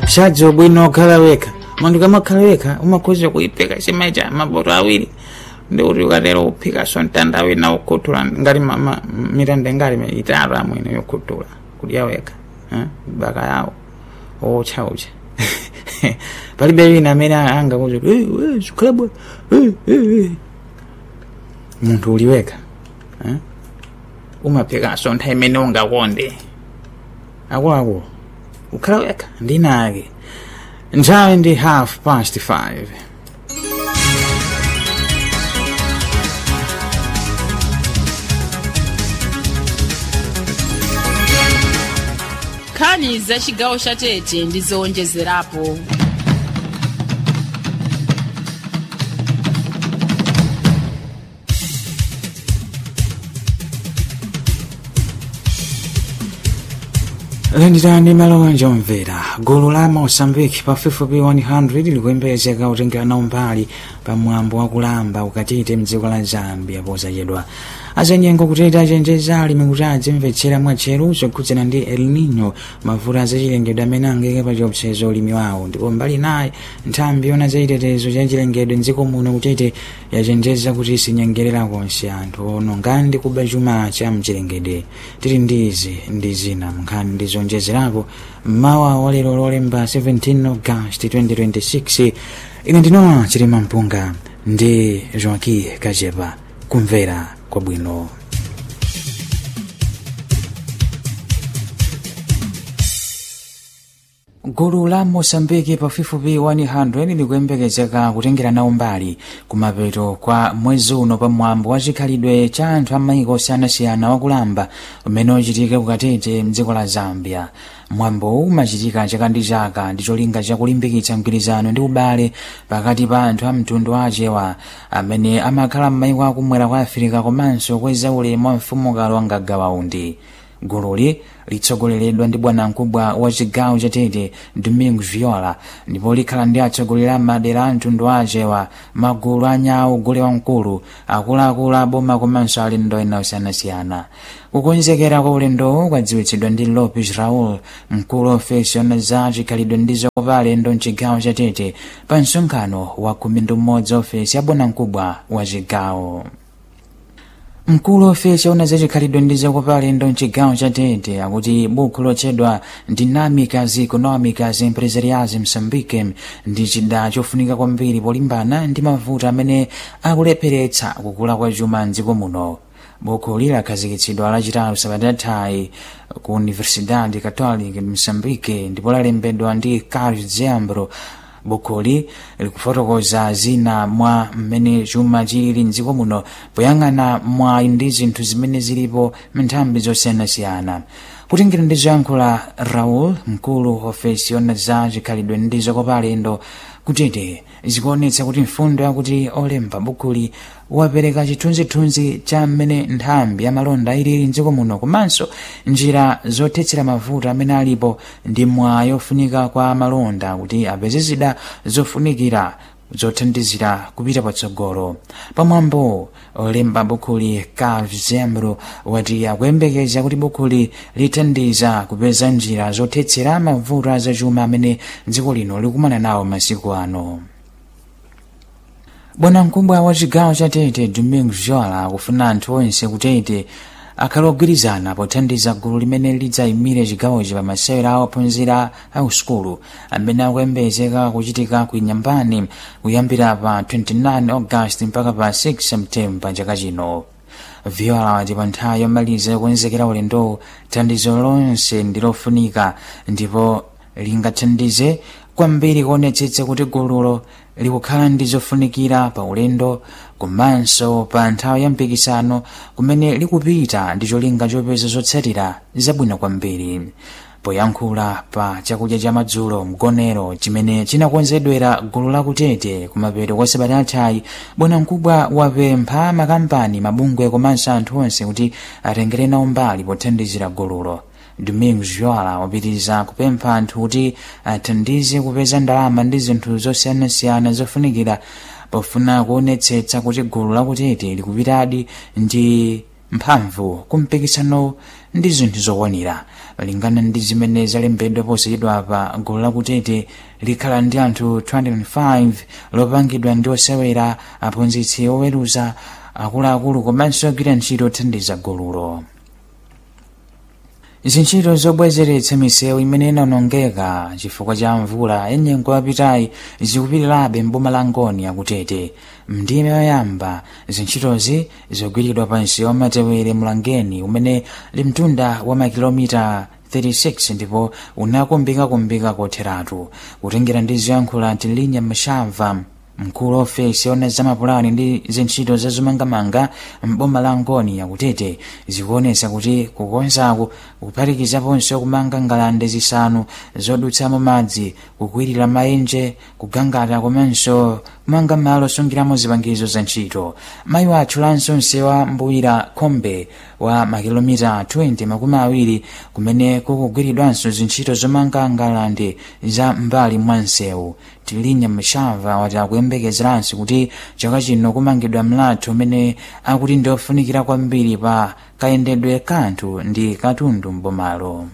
shadzo bwino okhala wekha munthu kamakhala wekha umakhoza kuyiphika chimaita mapoto awiri ndi kuti ukatero uphikaso mtanda wina ukhuthula ngati ma- ma- mitanda ingati itatu amwene yokhuthula kudya wekha eh, baka yawo otcha ucha palibe wina amene angakuti zikhala bwa munthu uli wekha eh? umaphikaso nthawi imene ungakonde akuluakulu ukhala wekha ndinake nthawi ndi half past five nkhani za chigawo cha tete ndi zowonjezerapo landitani malonja omvera gulu la mosambiki pafupifupi 100 likuyembekezeka kutengera nawo mbali pamwambo wakulamba ukatite mdziko la zambia posachedwa azanyengo kuteta achenjeza alimi kuti adzimvetsera mwatcheru zokhudzana ndi el nino mavuto azachilengedwe amene angeke pa chiopsezo ulimi wawo ndipo mbali naye nthambi yona zachitetezo cha chilengedwe mdziko muno kutete yachenjeza kuti sinyengerera konse anthu ononga ndi kuba chuma cha mchilengedwe tili ndi izi ndi zina nkhani ndi zonjezerapo mmawa wa lero lolemba 17 august 2026 ine ndinowa chilima mpunga ndi joaki kajepa kumvera kwabwino gulu la mosambiki pafupifupi 100 likuyembekezeka kutengera nawo mbali kumapeto kwa mwezi uno pamwambo wa chikhalidwe cha anthu a maiko osiyanasiyana wakulamba umene uchitika kukatete mdziko la zambia mwambo umachitika chaka ndi chaka ndi cholinga chakulimbikitsa mgwirizano ndi ubale pakati pa anthu a mtundu wa achewa amene amakhala m'maiko akumwera kwa afirika komanso kweza ulemu wa mfumukalo wangagawa undi gululi litsogoleredwa ndi bwanamkubwa wa chigawo cha tete domingo viola ndipo likhala ndi atsogoleri a madera a mtundu wa achewa magulu anyawo gule wamkulu akuluakulu aboma komanso alendo ena osiyanasiyana kukonzekera kwa ulendowo kwadziwitsidwa ndi lopes raul mkulu wa ofesi yona za chikhalidwe ndi zokopa alendo mchigawo cha tete pa msonkhano wa khumi ndi umodzi ofesi ya bwanamkubwa wa chigawo mkulu ofesi yaona zachikhalidwe ndi zokopa alendo mchigawo cha tete akuti buku lotchedwa dinamicas economicas empresariais msambike ndi chida chofunika kwambiri polimbana ndi mavuto amene akulepheretsa kukula kwa chuma mdziko muno buku lilakhazikitsidwa lachitatu sabata yathayi ku universidade catholic msambike ndipo lalembedwa ndi carlos zembro bukuli likufotokoza zina mwa mmene chuma chilili mdziko muno poyang'ana mwayi ndi zinthu zimene zilipo mnthambi zosiyanasiyana kutengera ndi zoyankhula raul mkulu ofesi yona za chikhalidwe ndi zokopa alendo kutete zikuonetsa kuti mfundo yakuti olemba bukuli wapereka chithunzithunzi cha mmene nthambi ya malonda ilili mdziko muno komanso njira zothetsera mavuto amene alipo ndi mwayi ofunika kwa malonda kuti apeze zida zofunikira zothandizira kupita patsogolo pamwambo olemba bukuli kavzembro wati akuyembekeza kuti bukuli lithandiza kupeza njira zothetsera mavuto azachuma amene dziko lino likumana nawo masiku ano bwanamkubwa wa chigawo cha tete domingo viola akufuna anthu onse kutete akhale ogwirizana pothandiza gulu limene lidzayimire chigawochi pa masewera a ophunzira a usukulu amene akuyembekezeka kuchitika ku inyambani kuyambira pa 29 august mpaka pa 6 septemba chaka chino viola wati pa nthawi yomaliza yokonzekera ulendowu thandizo lonse ndi lofunika ndipo lingathandize kwambiri kuonetsetsa kuti gululo likukhala ndi zofunikira pa ulendo komanso pa nthawi ya mpikisano kumene likupita ndi cholinga chopeza zotsatira zabwino kwambiri poyankhula pa chakudya cha madzulo mgonero chimene chinakonzedwera gulu lakutete kumapeto kwa sabata yathayi bwanamkubwa wapempha makampani mabungwe komanso anthu onse kuti atengere nawo mbali pothandizira gululo domingos viola wapitiriza kupempha anthu kuti athandize kupeza ndalama ndi zinthu zosiyanasiyana zofunikira pofuna kuonetsetsa kuti gulu lakutete likupitadi ndi mphamvu kumpikisano ndi zinthu zokwanira malingana ndi zimene zalembedwa posachedwa pa gulu lakutete likhala ndi anthu 205 lopangidwa ndi osewera aphunzitsi oweruza akuluakulu komanso ogwira ntchito othandiza gululo zintchito zobwezeretsa misewu imene inawonongeka chifukwa cha mvula yanyengo yapitayi zikupitirabe mboma la ngoni akutete mndime yoyamba zintchitozi zogwiridwa pa msewu wamatewere mulangeni umene li mtunda wa makilomita 36 ndipo unakumbikakumbika kotheratu kutengera ndi zoyankhula tilinya mashamva mkulu ofesi ona zamapulani ndi zintchito zazomangamanga mboma la ngoni yakutete zikuonesa kuti kukonzaku kuphatikizaponso kumanga ngalande zisanu zodutsamo madzi kukwirira maenje kugangata komanso kumanga malo osungiramo zipangizo za ntchito mayi watchulanso msewa mbuyira khombe wa makilomita 20 makumi awiri kumene kukugwiridwanso zintchito zomanga ngalande za mbali mwa msewu tilinya mshamva wati akuyembekezeranso kuti chaka chino kumangidwa mlatho umene akuti ndi ofunikira kwambiri pa kayendedwe kanthu ndi katundu mbomalo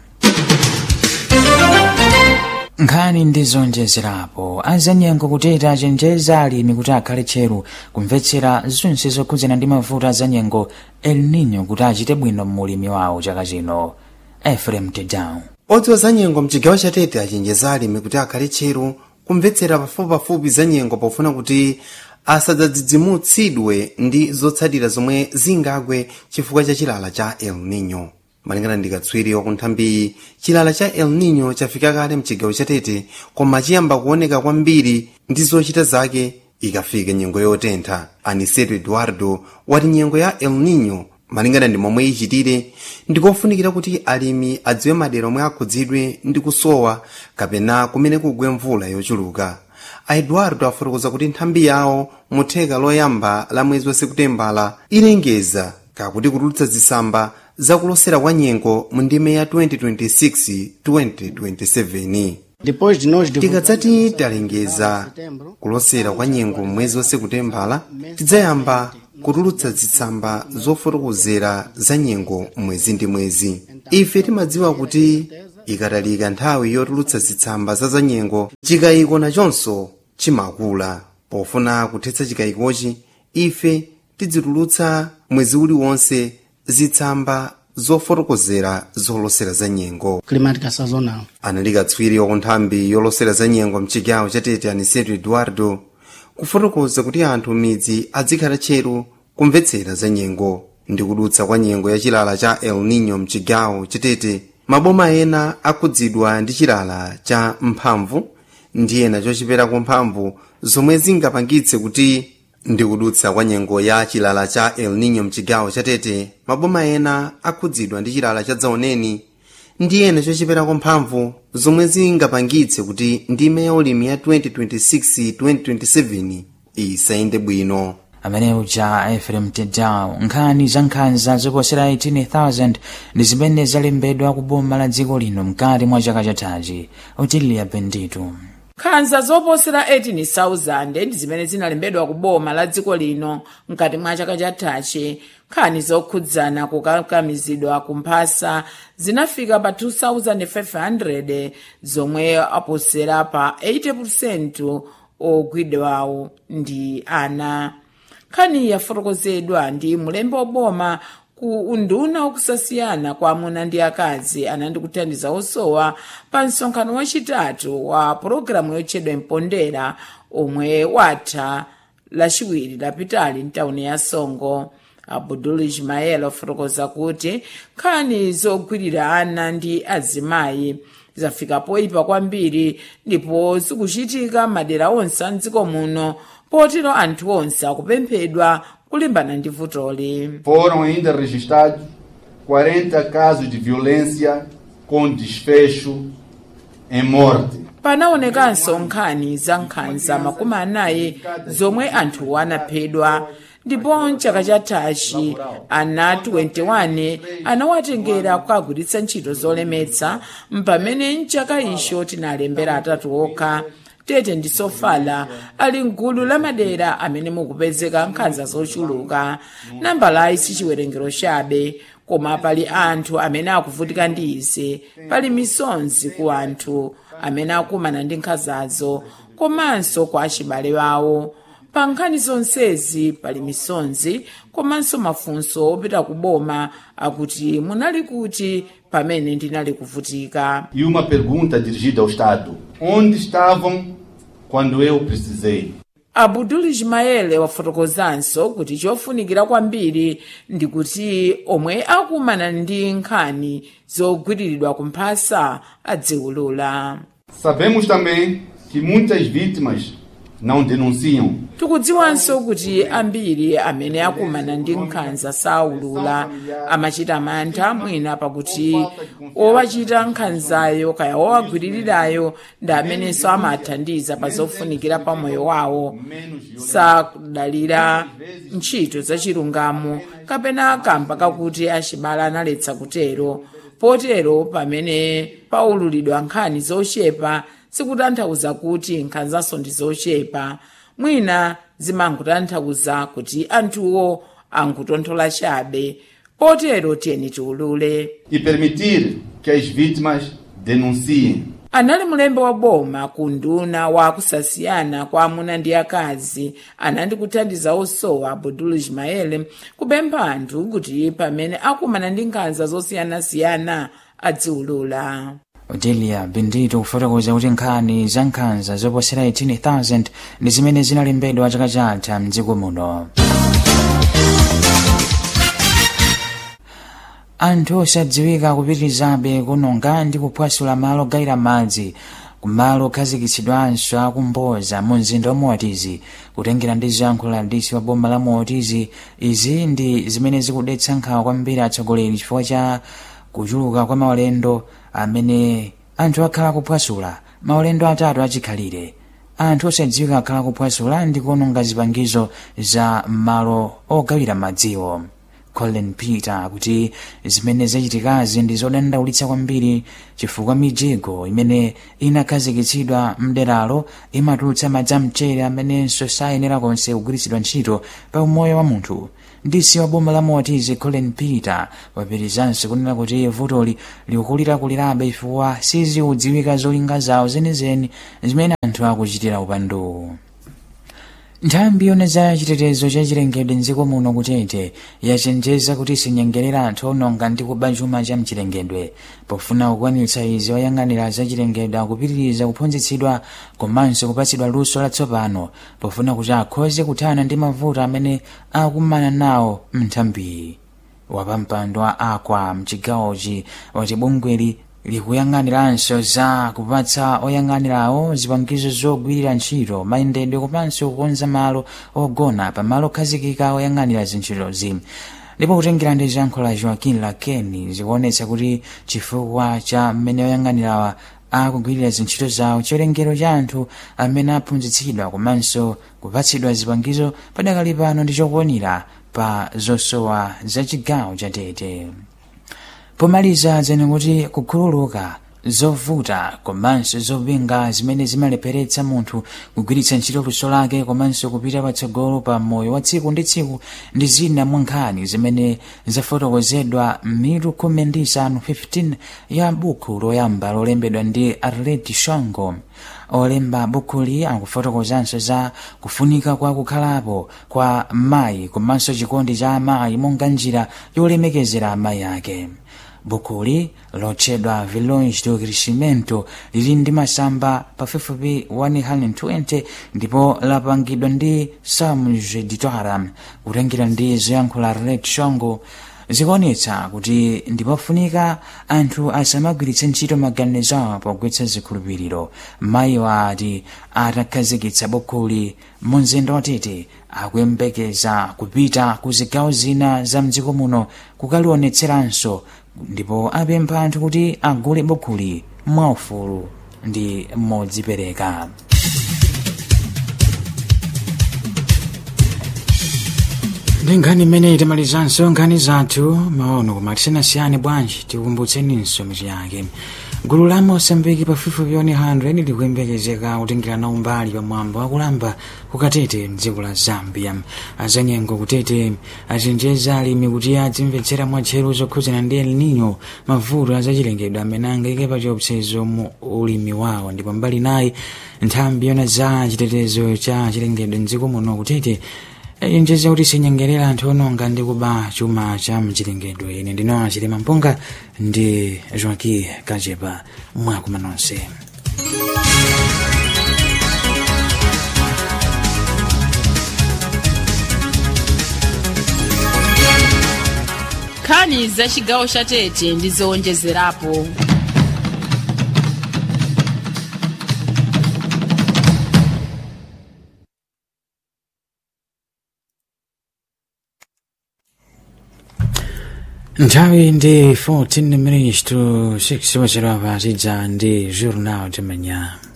nkhani ndi zonjezerapo azanyengo kuteta chenjeza alimi kuti akhale tcheru kumvetsera zonse zokhudzana ndi mavuto azanyengo el nino kuti achite bwino m'ulimi wawo chaka chino efrem tedown odziwa za nyengo mchigawo cha tete achenjeza alimi kuti akhale tcheru kumvetsera pafupipafupi za nyengo pofuna kuti asadzadzidzimutsidwe ndi zotsatira zomwe zingagwe chifukwa cha chilala cha el nino malingana ndi katswiri wakunthambi chilala cha el nino chafika kale mchigawo cha tete koma chiyamba kuoneka kwambiri ndi zochita zake ikafika nyengo yotentha aniseto eduardo wati nyengo ya el nino malingana ndi momwe ichitire ndikofunikira kuti alimi adziwe madera omwe akhudzidwe ndi kusowa kapena kumene kugwe mvula yochuluka a eduardo afotokoza kuti nthambi yawo mutheka loyamba la mwezi wa sekutembala ilengeza kakuti kutulutsa zitsamba zakulosera kwa nyengo mu ndime ya 2026-2027 Depois de nós tikadzati talengeza kulosera kwa nyengo mwezi wa sekutembala tidzayamba kutulutsa zitsamba zofotokozera za nyengo mwezi ndi mwezi ife timadziwa kuti ikatalika nthawi yotulutsa zitsamba za za nyengo chikayiko nachonso chimakula pofuna kuthetsa chikayikochi ife tidzitulutsa mwezi uliwonse zitsamba zofotokozera zolosera za nyengo climática sazonal. anali katswiri wakunthambi yolosera za nyengo mchigawo cha tete aniseto eduardo kufotokoza kuti anthu midzi adzikhala tcheru kumvetsera za nyengo ndi kudutsa kwa nyengo ya chilala cha el nino mchigawo chitete maboma ena akhudzidwa ndi chilala cha mphamvu ndi ena chochiperako mphamvu zomwe zingapangitse kuti ndi kudutsa kwa nyengo ya chilala cha el nino mchigawo chatete maboma ena akhudzidwa ndi chilala cha dzaoneni ndi ena chochiperako mphamvu zomwe zingapangitse kuti ndime ya ulimi ya 2026-2027 isayende bwino amene uja efrem tedown nkhani za nkhanza zoposera 18000 ndi zimene zalembedwa ku boma la dziko lino mkati mwa chaka chathachi utiliya bendito nkhanza zoposera 18,000 ndi zimene zinalembedwa ku boma la dziko lino mkati mwa chaka chathachi nkhani zokhudzana kukakamizidwa kumphasa zinafika pa 2,500 zomwe aposera pa 80% ogwidwawo ndi ana nkhani yafotokozedwa ndi mulembe woboma ku unduna wakusasiyana kwa amuna ndi akazi anandi kuthandiza osowa pa msonkhano wachitatu wa pologalamu yotchedwa mpondera omwe watha lachiwiri lapitali mtawuni ya songo abudul ismael afotokoza kuti nkhani zogwirira ana ndi azimayi zafika poyipa kwambiri ndipo zikuchitika madera onse a mdziko muno potero anthu onse akupemphedwa kulimbana ndi vutoli Foram ainda registrados 40 casos de violência com desfecho em morte. panaonekanso nkhani za nkhanza makumi anayi zomwe anthu anaphedwa ndipo mchaka chathachi ana 21 anawatengera kukagwiritsa ntchito zolemetsa mpamene mchaka icho tinalembera atatu okha tete ndi sofala ali mgulu la madera amene mukupezeka nkhanza zochuluka nambalayi si chiwerengero chabe koma pali anthu amene akuvutika ndi izi pali misonzi ku anthu amene akumana ndi nkhanzazo komanso kwa achibale wawo pa nkhani zonsezi pali misonzi komanso mafunso opita ku boma akuti munali kuti pamene ndinali kuvutika E uma pergunta dirigida ao Estado: onde estavam quando eu precisei? abudul ismaele wafotokozanso kuti chofunikira kwambiri ndi kuti omwe akumana ndi nkhani zogwiriridwa kumphasa adziwulula Sabemos também que muitas vítimas não denunciam. tikudziwanso kuti ambiri amene akumana ndi nkhanza saulula amachita mantha mwina pakuti owachita nkhanzayo kaya owagwiririrayo ndi amenenso amathandiza pa zofunikira pa moyo wawo sakudalira ntchito zachilungamo kapena kamba kakuti achibale analetsa kutero potero pamene paululidwa nkhani zochepa sikutanthauza kuti nkhanzaso ndi zochepa mwina zimangotanthauza kuti anthuwo angutonthola chabe potero tiyeni tiulule E permitir que as vítimas denunciem. anali mulembe wa boma ku nduna wa kusasiyana kwa amuna ndi akazi anandi kuthandiza osowa abudul ismael kupempha anthu kuti pamene akumana ndi nkhanza zosiyanasiyana adziwulula odelia bendito kufotokoza kuti nkhani za nkhanza zoposera 18000 ndi zimene zinalembedwa chaka chatha mdziko muno anthu osadziwika kupitirizabe kunonga ndi kuphwasula malo ogayira madzi kumalo okhazikitsidwanso akumboza mu mzinda wa motizi kutengera ndi ziyankhulo la disi wa boma la motizi izi ndi zimene zikudetsa nkhawa kwambiri atsogoleri chifukwa cha kuchuluka kwa maulendo amene anthu akhala kuphwasula maulendo atatu achikhalire anthu osadziwika akhala kuphwasula ndi kuononga zipangizo za malo ogawira madziwo colin peter kuti zimene zachitikazi ndi zodandaulitsa kwambiri chifukwa mijigo imene inakhazikitsidwa mderalo imatulutsa madzi amchere amenenso sayenera konse kugwiritsidwa ntchito pa umoyo wa munthu disi wa boma la motizi colin peter wapirizanso kunena kuti vutoli likukulirakulirabe chifukwa siziudziwika zolinga zawo zenizeni zimene anthu akuchitira upandu nthambi yona za chitetezo cha chilengedwe mdziko muno kutete yachenjeza kuti sinyengerera anthu ononga ndi kuba chuma cha mchilengedwe pofuna kukwanitsa izi oyang'anira za chilengedwe akupitiriza kuphunzitsidwa komanso kupatsidwa luso latsopano pofuna kuti akhoze kuthana ndi mavuto amene akumana nawo mnthambiyi wapampando wa akwa mchigawochi wati bungweli likuyang'aniranso za kupatsa oyang'anirawo zipangizo zogwirira ntchito mayendedwe komanso kukonza malo ogona pamalo okhazikika oyang'anira zintchitozi ndipo kutengera ndi ziyankhulo la joaquin lakeni zikuonetsa kuti chifukwa cha mmene oyang'anirawa akugwirira zintchito zawo chiwerengero cha anthu amene aphunzitsidwa komanso kupatsidwa zipangizo padakali pano ndi chokwanira pa zosowa za chigawo cha tete pomaliza zene kuti kukhululuka zovuta komanso zopinga zimene zimalepheretsa munthu kugwiritsa ntchito luso lake komanso kupita patsogolo pa moyo wa tsiku ndi tsiku ndi zina mwa nkhani zimene zafotokozedwa mitu khumi ndi isanu 15 ya buku loyamba lolembedwa ndi arleti shongo olemba bukuli akufotokozanso za kufunika kwa kukhalapo kwa mayi komanso chikondi cha amayi monga njira yolemekezera amayi ake bukuli lotchedwa village do crescimento lili ndi masamba pafupifupi 120 ndipo lapangidwa ndi salmos editora kutengera ndi zoyankhula arlet shongo zikuonetsa kuti ndipofunika anthu asamagwiritse ntchito maganizo awo pogwetsa zikhulupiriro mayiwo ati atakhazikitsa bukuli mu mzinda watete akuyembekeza kupita ku zigawo zina za mdziko muno kukalionetseranso ndipo apempha anthu kuti agule bukuli mwaufulu ndi modzipereka ndi nkhani imene itamalizanso nkhani zathu maono koma tisanasiyane bwanji tikumbutseninso mitu yake gulu la mosambiki pafupifupi 100 likuyembekezeka kutengera nawo mbali pamwambo wakulamba kukatete mdziko la zambia azanyengo kutete achenjeza alimi kuti adzimvetsera mwatcheru zokhudzana ndi el nino mavuto azachilengedwe amene angayike pa chiopsezo mu ulimi wawo ndipo mbali nayi nthambi yona za chitetezo cha chilengedwe mdziko muno kutete achenjeza kuti sinyengerera anthu ononga ndi kuba chuma cha mchilengedwe ine ndino achilima mpunga ndi joaki kajepa mwakuma nonse nkhani za chigawo cha tete ndi zowonjezerapo nthawi ndi 14 minutes to 6 wachera pa tidza ndi journal de manhã